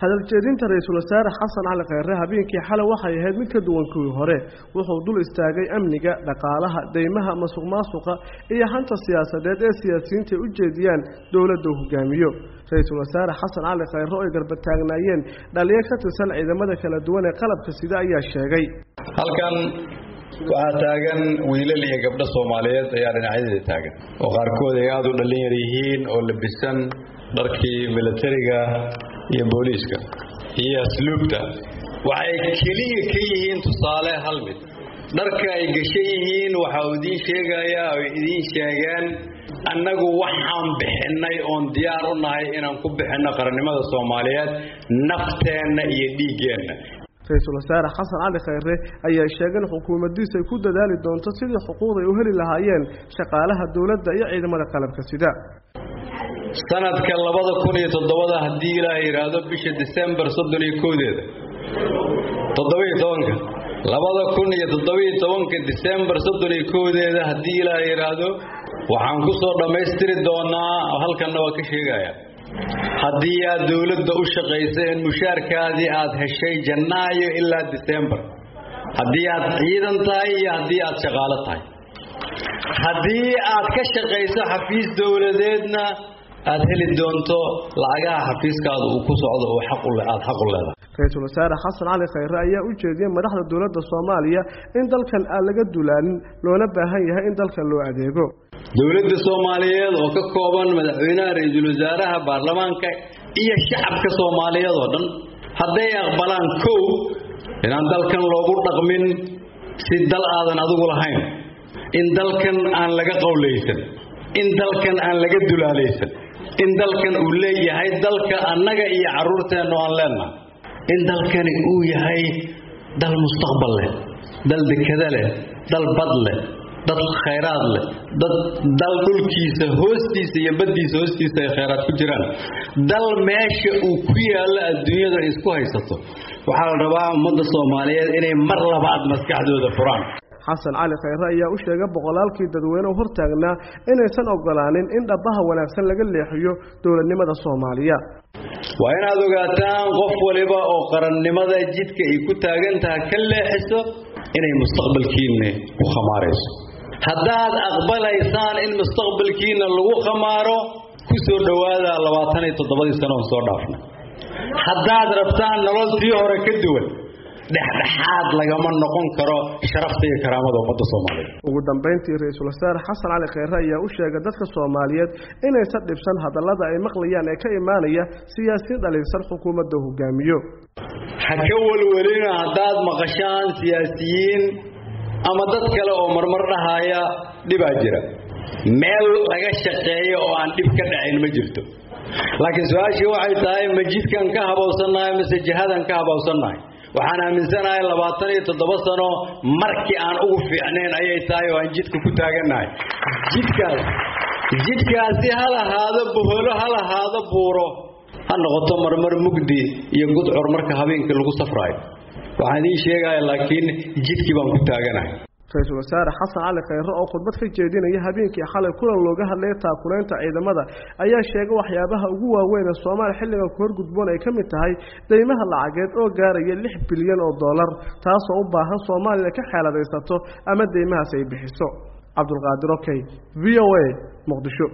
hadaljeedinta ra-iisul wasaare xasan cali kheyre habeenkii xalay waxay ahayd mid ka duwan kuwii hore wuxuu dul istaagay amniga dhaqaalaha deymaha masuq maasuqa iyo hanta siyaasadeed ee siyaasiyiinta ay u jeediyaan dowladda uu hogaamiyo ra-iisul wasaare xasan cali kheyre oo ay garbataagnaayeen dhaliyo ka tirsan ciidamada kala duwan ee qalabka sida ayaa sheegay halkan waxaa taagan wiilal iyo gabdho soomaaliyeed ayaa dhinacyadeda taagan oo qaarkood ay aada u dhallin yar yihiin oo labisan dharkii milatariga iyo booliiska iyo asluubta waxay keliya ka yihiin tusaale hal mid dharka ay gashan yihiin waxa uu idiin sheegayaa oo idiin sheegeen annagu waxaan bixinnay oon diyaar u nahay inaan ku bixinno qarannimada soomaaliyeed nafteenna iyo dhiiggeenna ra-iisul wasaare xasan cali kheyre ayaa sheegay in xukuumaddiisa ay ku dadaali doonto sidii xuquuqda ay u heli lahaayeen shaqaalaha dowladda iyo ciidamada qalabka sida sanadka labada kun iyo toddobada haddii ilaah yidhaahdo bisha disembar soddon iyo koodeeda toddobiyo tobanka labada kun iyo toddobiyo tobanka disembar soddon iyo koodeeda haddii ilaah yidhaahdo waxaan ku soo dhammaystiri doonaa halkanna waa ka sheegaya haddii aad dowladda u shaqayseen mushaarkaadii aad heshay janaayo ilaa disembar haddii aad ciidan tahay iyo haddii aad shaqaalo tahay haddii aad ka shaqayso xafiis dowladeedna aad heli doonto lacagaha xafiiskaada uu ku socdo oo aad xaq u leedahay ra-iisul wasaare xasan cali kheyre ayaa u jeediyey madaxda dowladda soomaaliya in dalkan aan laga dulaanin loona baahan yahay in dalkan loo adeego dowladda soomaaliyeed oo ka kooban madaxweynaha ra-iisul wasaaraha baarlamaanka iyo shacabka soomaaliyeed oo dhan hadday aqbalaan kow inaan dalkan loogu dhaqmin si dal aadan adigu lahayn in dalkan aan laga qowlaysan in dalkan aan laga dulaalaysan in dalkan uu leeyahay dalka annaga iyo carruurteennu aan leennahay in dalkani uu yahay dal mustaqbal leh dal dekada leh dal bad leh dad khayraad leh dad dal dhulkiisa hoostiisa iyo baddiisa hoostiisa ay khayraad ku jiraan dal meesha uu ku yaallo adduunyada ay isku haysato waxaa la rabaa ummadda soomaaliyeed inay mar labaad maskaxdooda furaan xasan cali kheyre ayaa u sheegay boqolaalkii dadweyne u hortaagnaa inaysan ogolaanin in dhabbaha wanaagsan laga leexiyo dowladnimada soomaaliya waa inaad ogaataan qof waliba oo qarannimada jidka ay ku taagan tahay ka leexiso inay mustaqbalkiinna ku khamaarayso haddaad aqbalaysaan in mustaqbalkiinna lagu khamaaro ku soo dhowaada labaatan iyo toddobadii sano oon soo dhaafnay haddaad rabtaan nolol tii hore ka duwan dhexdhexaad lagama noqon karo sharafta iyo karaamada ummadda soomaaliyeed ugu dambayntii ra-iisul wasaare xasan cali kheyre ayaa u sheegay dadka soomaaliyeed inaysan dhibsan hadallada ay maqlayaan ee ka imaanaya siyaasiyiin dhaliilsan xukuumadda hogaamiyo ha ka welwelina haddaad maqashaan siyaasiyiin ama dad kale oo marmar dhahaya dhibaa jira meel laga shaqeeyo oo aan dhib ka dhacayn ma jirto laakiin su-aashii waxay tahay ma jidkan ka habowsannahay mise jihadan ka habowsannahay waxaan aaminsanahay labaatan iyo toddoba sano markii aan ugu fiicnayn ayay tahay oo aan jidka ku taagannahay jidkaas jidkaasi ha lahaado boholo ha lahaado buuro ha noqoto marmar mugdi iyo gudcur marka habeenkii lagu safraayo waxaan idiin sheegaya laakiin jidkii baan ku taaganahay ra-iisul wasaare xasan cali kheyre oo khudbad ka jeedinaya habeenkii xalay kulan looga hadlaya taakulaynta ciidamada ayaa sheegay waxyaabaha ugu waaweyn ee soomaaliya xilligan ku horgudboon ay ka mid tahay deymaha lacageed oo gaaraya lix bilyan oo dollar taasoo u baahan soomaaliya ka xeeladaysato ama deymahaas ay bixiso cabdulqaadir okey v o a muqdisho